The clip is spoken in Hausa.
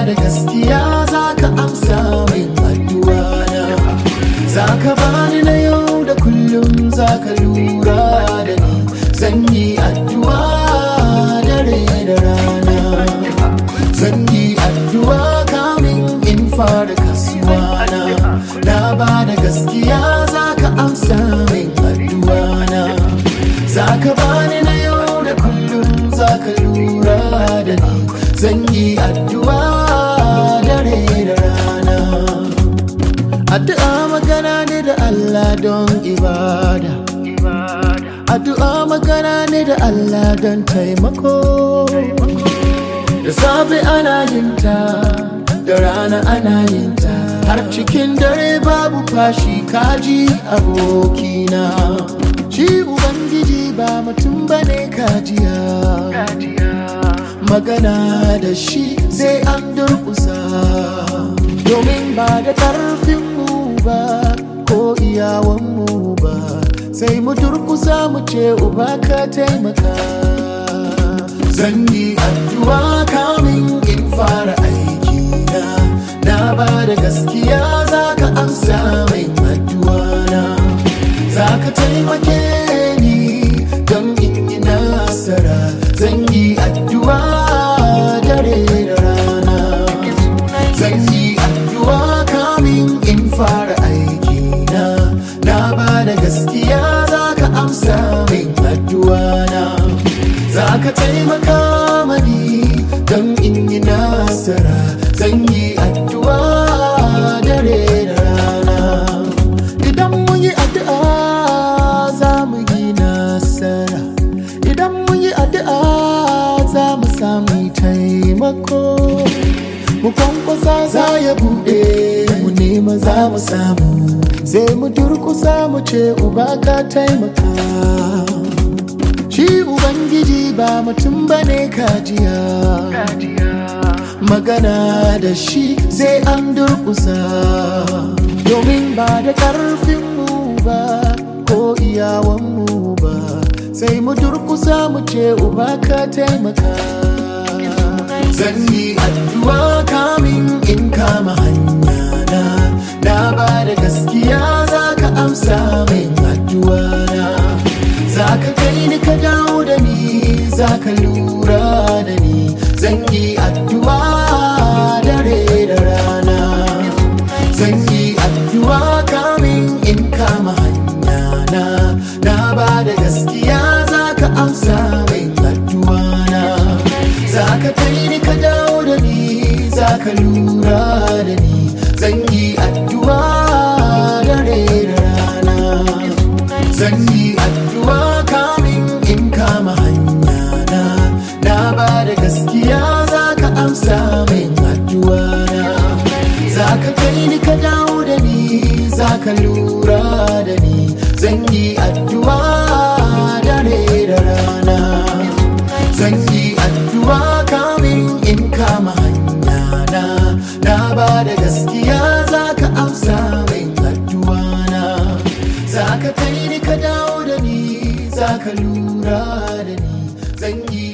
da gaskiya za ka amsa min addu'a na za ka bani na yau da kullum za ka lura da ni zan yi addu'a dare da rana zan yi addu'a kamin in fara kasuwa na na ba da gaskiya za ka amsa min addu'a na za ka bani na yau da kullum za ka lura da ni zan yi addu'a dare da rana addu'a magana ne da Allah don ibada addu'a magana ne da Allah don taimako da safe ana yin ta da rana ana yin ta har cikin dare babu fashi kaji abokina shi ubangiji ba mutum bane kajiya magana da shi sai an durkusa domin ba da ƙarfinmu ba ko iyawanmu ba sai mu durkusa mu ce uba ka taimaka zan yi addu'a kamin in fara aiki na na ba da gaskiya za ka amsa min addu'a na za ka taimake ni don in yi nasara zan yi addu'a dare da rana zan yi addu'a kamin in fara aiki na na ba da gaskiya za ka amsa min addu'a na za ka taimaka mani don in yi nasara zan yi addu'a dare da rana idan mun yi addu'a za mu yi nasara idan mun yi addu'a za mu samu taimako mu kwankwasa za ya buɗe mu nema za mu samu sai mu durkusa mu ce uba ka taimaka shi ubangiji ba mutum bane kajiya magana da shi sai an durkusa domin ba da ƙarfinmu ba ko iyawanmu ba sai mu durkusa mu ce uba ka taimaka zan yi addu'a kamin in kama hanya na na ba da gaskiya za ka amsa min addu'a na za ka kai ni ka dawo da ni za ka lura da ni zan yi addu'a dare da rana zan yi addu'a kamin in kama hanya na na ba da gaskiya za ka amsa min addu'a na za ka kai ni ka dawo da ni za ka lura da ni zan yi addu'a dare da rana zan yi addu'a kamin in kama hanya na na ba da gaskiya za ka amsa min addu'a na za ka kai ni ka dawo da ni za ka lura da ni zan yi addu'a dare da rana zan yi addu'a kamin in kama hanya na na ba da gaskiya za ka amsa min addu'a na za ka kai ni ka dawo da ni za ka lura da ni zan yi